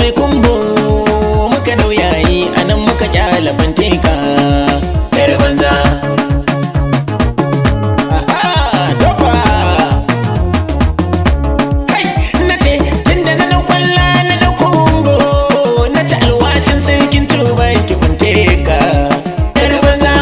mai kumbo muka dauyayi anan muka kyala fanteka yar banza Aha, dofa. Kai, na ce tunda na dau kwalla na dau kumbo na ci alwashin sarkin tuba ki fanteka yar banza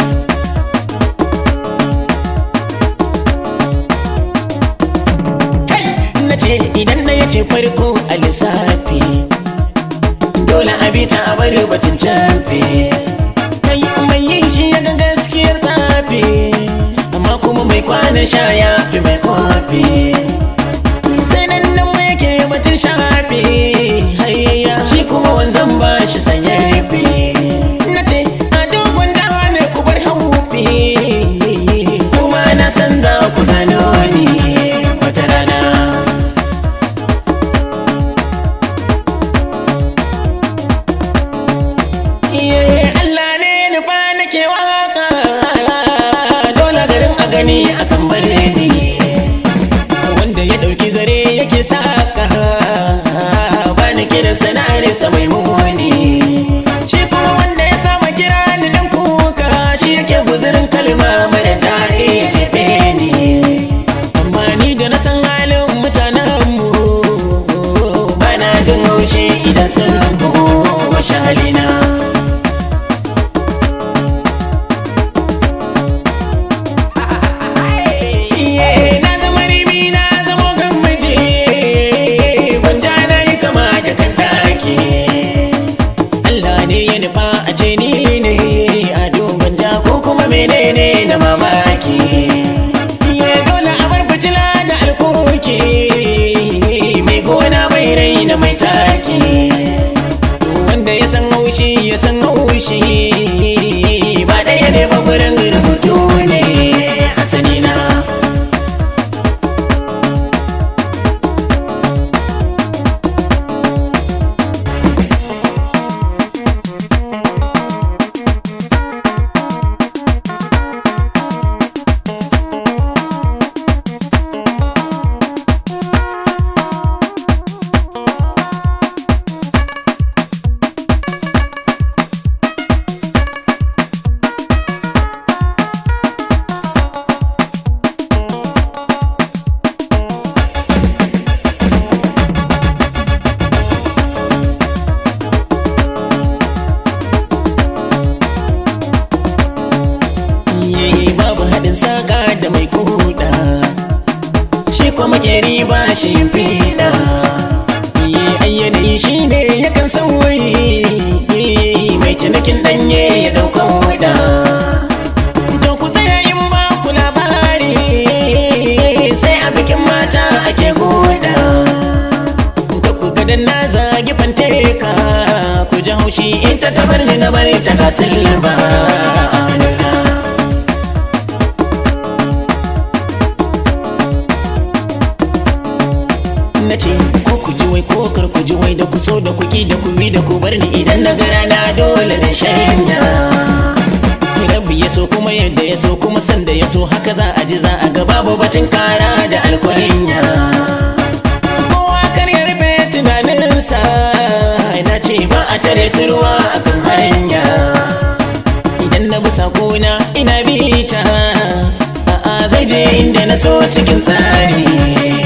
kai na ce idan na yace farko a lissafi dole a bi ta a bari batun camfe kai mai yin shi ya ga gaskiyar zafi amma kuma mai kwana sha ya fi mai kofi sai nan nan mai yake batun shafi hayayya shi kuma wanzan ba shi sanya fi na ce a dogon dawa ne ku bar haufi kuma na san za ku gano ni wata rana Iye Allah ne nufa nake waka dole garin a gani akan bare ni wanda ya dauki zare yake saka ba ni kiran sana'ar sa mai muni shi kuma wanda ya saba kira ni dan kuka shi yake guzurin kalma mara daɗi ya jefe ni amma ni da na san halin mutanen mu ba na jin haushi idan sun kushe halina Iye, na zama ribi na zamo kan miji gwanja na yi kama da kan daki Allah ne ya nufa a ce ni ne a gwanja ko kuma menene na mamaki Iye, dole a bar fitila da alkoki mai gona mai raina mai taki wanda ya san haushi ya san haushi ba ɗaya ne ba gurin rubutu ne a sanina Iye, babu haɗin saƙa da mai kuɗa shi kuma makeri ba shi fiɗa Iye, ai yanayi shi ne yakan sauyi mai cinikin ɗanye ya ɗauka huɗa to ku tsaya in ba ku labari sai a bikin mata ake goda ka ku ga dan na zagi fanteka ku ji haushi ita ta bar ni na bari ta kasin ba na ce ko ku ji wai ko kar ku ji wai da ku so da ku ki da ku bi da ku bar ni idan na gara na dole na shanya rabbi ya so kuma yadda ya so kuma sanda ya so haka za a ji za a ga babu batun kara da alkwarinya kowa kar ya rufe tunaninsa na ce ba a tare su ruwa akan hanya idan na bi sakona ina bi ta a'a zai je inda na so cikin tsari